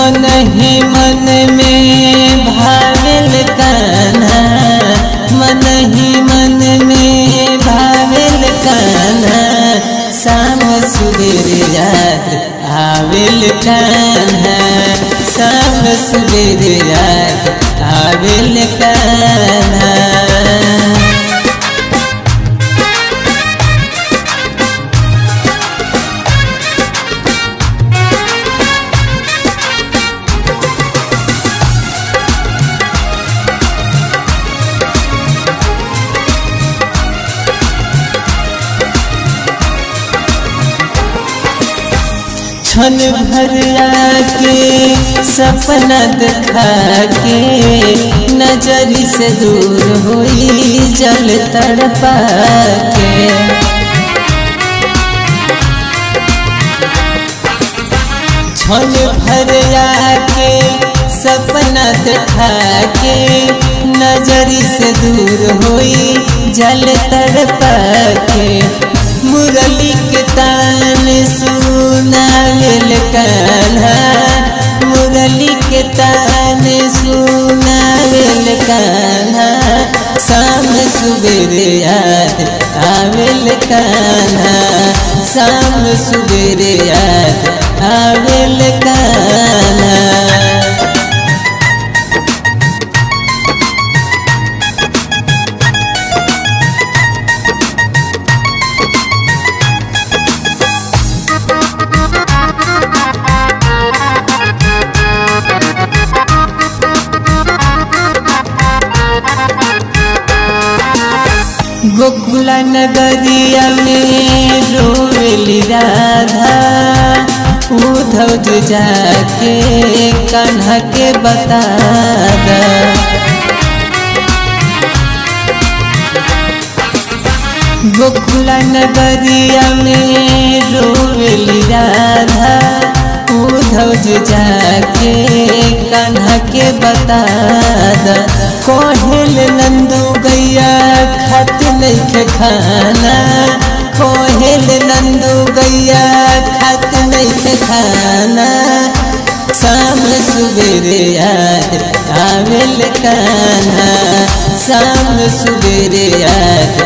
मन ही मन में भाविल कान्हा मन ही मन में भाविल कान्हा शाम सुबेर याद आविल कान्हा शाम सुबेर याद आविल कान्हा क्षण भर आके सपना दिखा के नजर से दूर हुई जल तड़पा के क्षण भर आके सपना दिखा के नजर से दूर हुई जल तड़पा के मुरली के तान सुनावेल कान्हा मुरली के तान सुनावेल कान्हा शाम सुबेर याद आवेल कान्हा शाम सुबेर याद आवेल कान्हा गोकुला नगरिया में रोवेली राधा उधव जी जाके कान्हा के बता दा गोकुला नगरिया में रोवेली राधा उधव जी जाके कान्हा के बता दा कोहिल नंदू गैया खत नहीं खाना कोहिल नंदू गैया खत नहीं खाना शाम सुबेर याद आवेल कान्हा शाम सुबेर याद